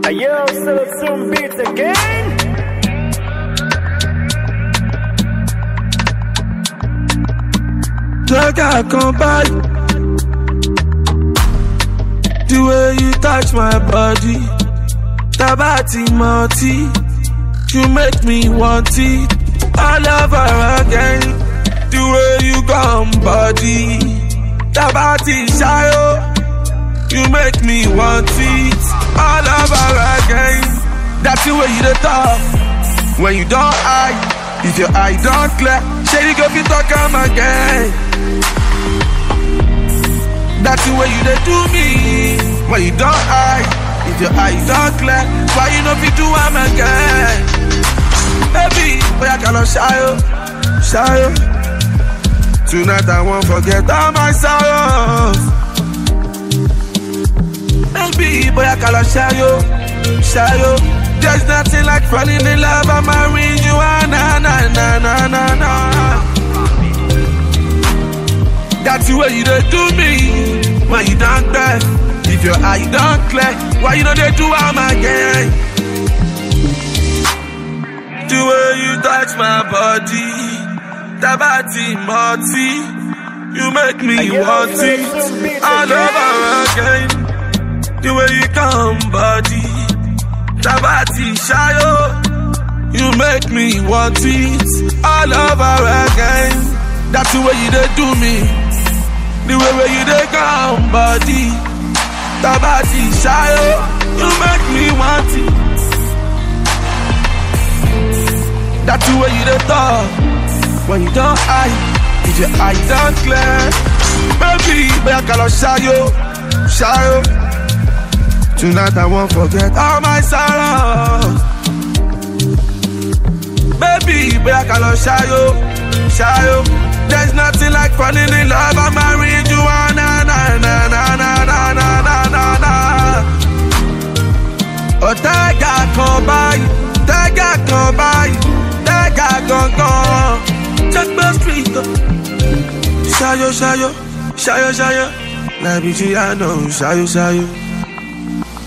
Ayo, still some beats again. Lọ́gà kan báyìí. The way you touch my body. Tábà ti mọ ọtí. You make me want it. All over again. The way you come body. Tábà ti ṣáyó. You make me want it. All over again. That's the way you dey talk. When you don eye. If your eye don clear. Shey you go fit talk am again. That's the way you dey do me. When you don't eye, if your eye don't clear, why you no fit do am again? Baby, boy I cannot shy you, shy you. Tonight I won't forget all my sorrows. Baby, boy I cannot shy you, shy you. There's nothing like falling in love. I'm marrying you, ah, na na na na na na. That's the way you dey do me when you don't clear. If your eye don't clear, why you know they do am again? The way you touch my body, tabati moti, you make me want it all over again. The way you come body, tabati shayo, you make me want it all over again. That's the way you dey do me. The way where you dey come body Tabati shayo You make me want it That's the way you dey talk When you don't eye If your eye don't clear Baby, boya kalo shayo Shayo Tonight I won't forget all my sorrows Baby, boya kalo shayo Shayo There's nothing like falling in love. I'm married you, ah, na na na na na na na na na na. Ọ̀tẹ́gà kan báyìí, tẹ́gà kan báyìí, tẹ́gà gangan. Checkmate street. Ṣayọ ṣayọ, ṣayọ ṣayọ, láìbí tí a nà ṣayọ ṣayọ.